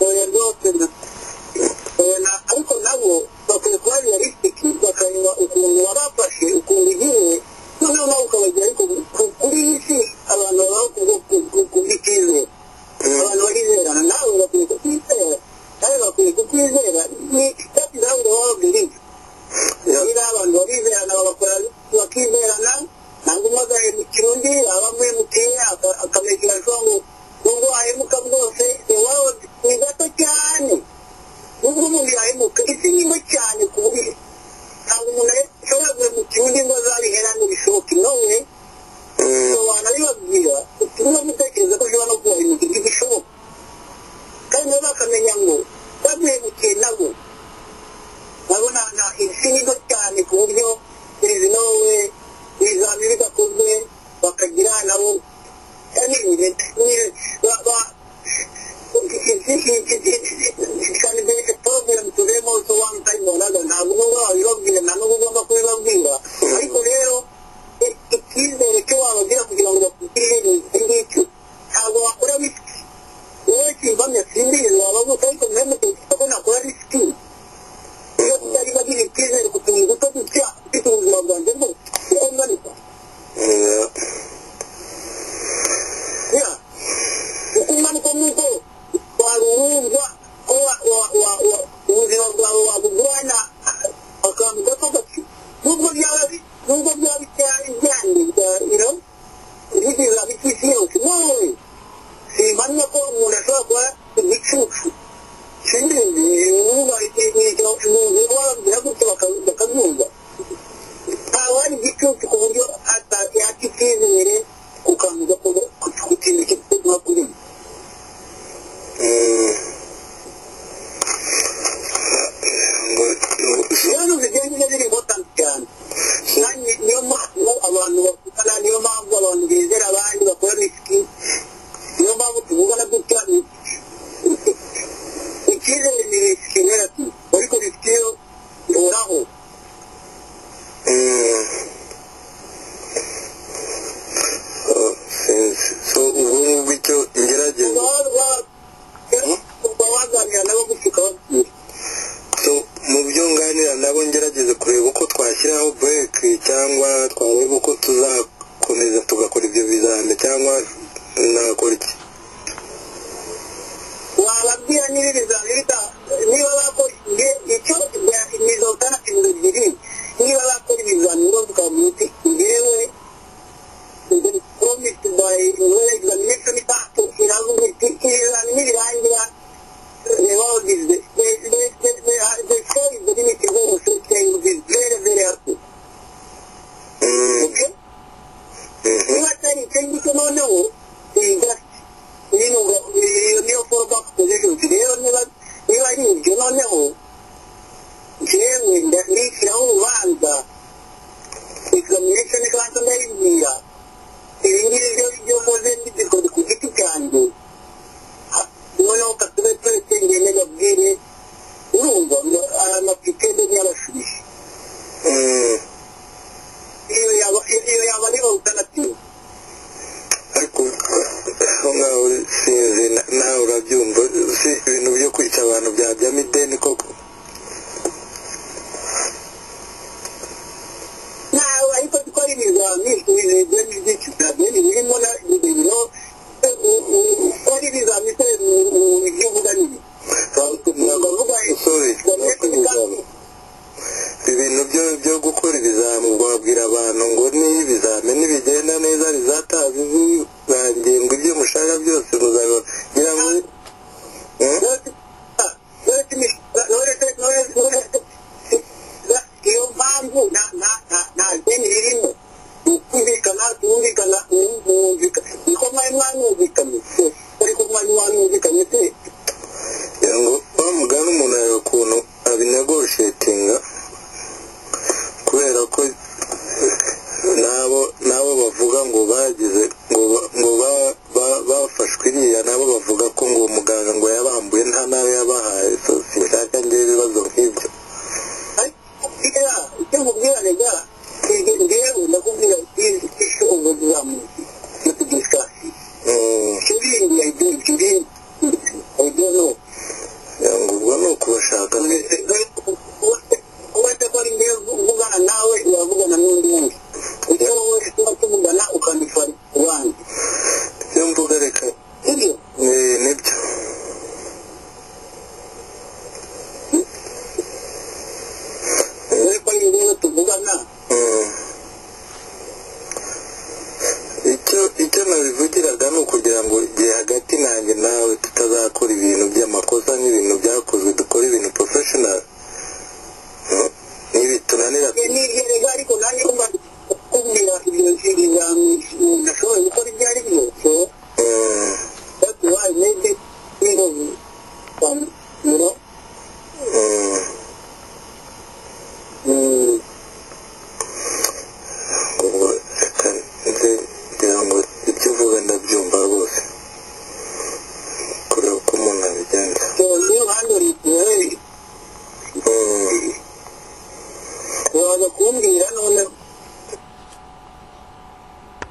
gitsina ariko nabo bakwiye kuba realistic bakareba ukuntu wabafashe ukuntu ugiye noneho nawe ukabajya ariko kuri iyi si abantu baba bakunda icyizere abantu barizerana nawe bakwiye kukwizera nawe bakwiye kukwizera ni that is how the world believes rero abantu barizerana bagakora bakizerana ntabwo umwe agahera mu kirundi waba muri emutiyeni akamekera ashobora ngo nubwo wahemuka bwose the world ni gato cyane nubwo umuntu yahemuka isi ni nto cyane ku buryo ntabwo umuntu ashobora kuva mu kirundi ngo azabihera ntibishoboke nowe so wanabibabwira utumwe gutekereza ko ashobora no kubahemukira ibyo bishoboka kandi nabo bakamenya ngo bamuhemukiye nabo nabo nta isi ni nto cyane ku buryo perezida nowe ibizamini bidakozwe bakagira nabo ntabwo nubwo wabibabwira nta nubwo ugomba kubibabwira ariko rero icyizere cyo wabagira kugira ngo bakugirire ni iki ngiki ntabwo wakora risiki wowe kimbamya simbizi wabavuga ariko mwembe tuba ko nakora risiki iyo tutari bagira icyizere ku tuntu duto dutya ufite ubuzima bwanjye bwose kuko ngaruka ya kuko umanuka nk'uko waruhuzwa ko ubuzima bwawe wabugurana akantu gato gato nubwo byaba nubwo byaba byande bya ino bigira bitwisi yose nowe simpamya ko umuntu ashobora kuba igicucu sinzi uba ibyo umuntu bababwira gutyo bakabyumva ntabwo ari igicucu ku buryo yata icyizere ku kantu gato ku kintu kizima kuri mwe ibibazo bigenda biri important cyane kandi niyo mpamvu abantu bakundana niyo mpamvu abantu bizera abandi bakora risiki niyo mpamvu tuvugana gutya icyizere ni risiki nera ariko risiki yo ihoraho so ubu ngubwo icyo ngerageza uba waganira nabo gutyo ukababwira so mu byo nganira nabo ngerageza kureba uko twashyiraho bureke cyangwa twareba uko tuzakomeza tugakora ibyo bizame cyangwa nakora iki wababwira niba ibizamini bita- niba bakoze icyo imizo alternative ebyiri niba bakora ibizamini bose ukavuga uti ngewe the promised by well examination pass iravuga iti ibizamini birangira the world is the the the the the the show is the limit of all things is very very helpful okay niba atari icyo ngicyo noneho is just niyo iyo niyo fallback position rero niba niba ari ibyo noneho jewe ndishyiraho urubanza examination ibanza ndayibwira ibi ngibi byo ibyo mpoze mbikoze ku giti cyanjye Ha- noneho katube twese ngende babwire urumva ngo aya mapikende ntiyabashubije iyo yaba iyo yaba ari alternative ariko aho ngaho sinzi na- nawe urabyumva si ibintu byo kwica abantu byabyamo ideni koko nawe ariko dukora ibizami ibizami byinshi bya bene birimo na bibiro ukora ibizami se mu byo uvuganira ndavuga Sorry, ibizami ibintu byo byo gukora ibizamu wabwira abantu ngo ni ibizamini bigenda neza bizatazi bizangendwa ibyo mushaka byose muzagira ngo Eh? iyo mpamvu nta nta deni ririmo kumvikana tumvikana mwumvikana niko mwari mwanumvikanye ariko mwari mwanumvikanye se kugira ngo bamugane umuntu areba ukuntu abinegoshetinga kubera ko nabo nabo bavuga ngo bagize ngo ba- ngo ba- ba- bafashwe iriya nabo bavuga ko ngo muganga ngo yabambuye nta nawe yabahaye so sinshaka njyewe ibibazo nk'ibyo Iya, itu mungkin ada juga. Mungkin dia udah mungkin isu umur dua mungkin. Itu diskusi. Mm. Jadi dia itu jadi icyo nabivugiraga ni ukugira ngo igihe hagati nanjye nawe tutazakora ibintu by'amakosa nk'ibintu byakozwe dukora ibintu professional n'ibi tunanira niryo rero ariko nanjye kumva kubwira ibyo ibizamini nashoboye gukora ibyo ari byo so Mm, that's why maybe ingozi um, you know mm. mm, ubwo reka nze ngira ngo ibyo uvuga ndabyumva rwose kureba uko umuntu abigenza so you handle it well Mm. uraza kumbwira noneho